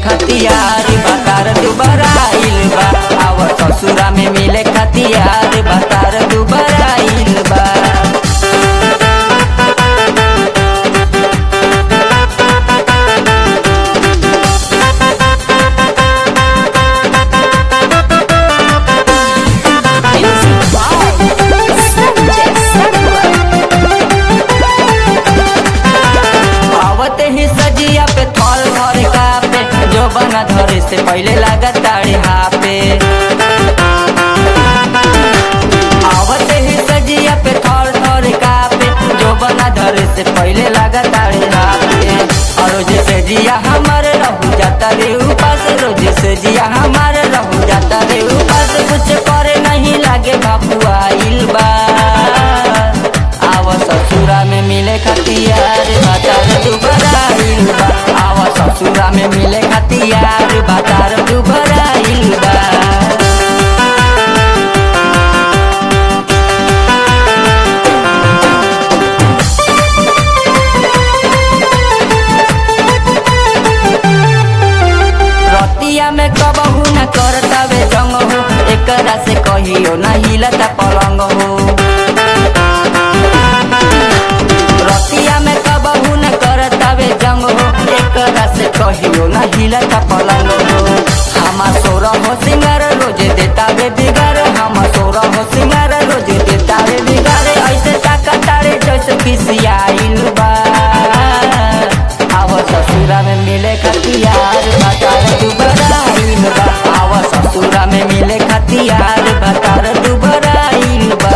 खतियार बतार दुबराइल बा आव ससुरा में मिले खतियार बतार दुबराइल बा Music by Sanjay Sarwar. आवत ही सजिया पे थल भर का पे जो बना धरे से पहले लागत ताड़े हापे आवत ही सजिया पे थल थल का पे जो बना धरे से पहले लागत ताड़े हापे और रोज से जिया हमारे रहू जाता रे उपास रोज से जिया हमारे रहू जाता रे उपास कुछ करे नहीं लागे बाबू आइल बा आव ससुरा में मिले खतियार बाजार दुबराइल बा आव ससुरा में मिले खतियार बाजार दुबराइल बा रतिया में कबहू न करतावे जंग हो एकरा से कहियो न हिलता पलंग हो रतिया में कबहू न करतावे जंग हो एकरा से कहियो न हिलता पलंग हो हमा सोरा हो सिंगार रोज देतावे बिगार हमा सोरा हो सिंगार रोज देतावे बिगार ऐसे ताका तारे जैसे खिसियाइल बा आव ससुरा में मिले खतियार बतार दुबराइल बा आव ससुरा में मिले खतियार बतार दुबराइल बा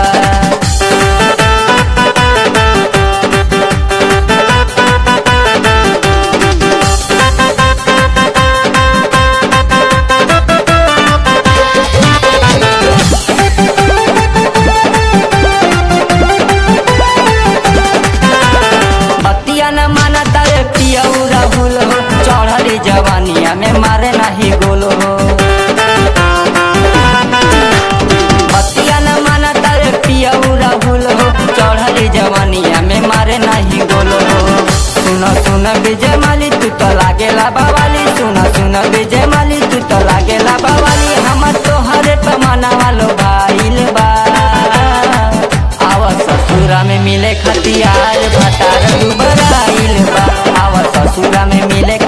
बतिया न माना तारे पियऊ राहुल हो चढ़ली जवानिया में मारे नाही गोल हो बतिया न माना तारे पियऊ राहुल हो चढ़ली जवानिया में मारे नाही गोल हो सुन सुन विजय माली तू तो लागेला बावाली सुन सुन विजय माली तू तो लागेला बावाली हम तोहरे पमाना वालो भाईल बा आव ससुरा में मिले खतियार भतार दुबराइल बा आव ससुरा में मिले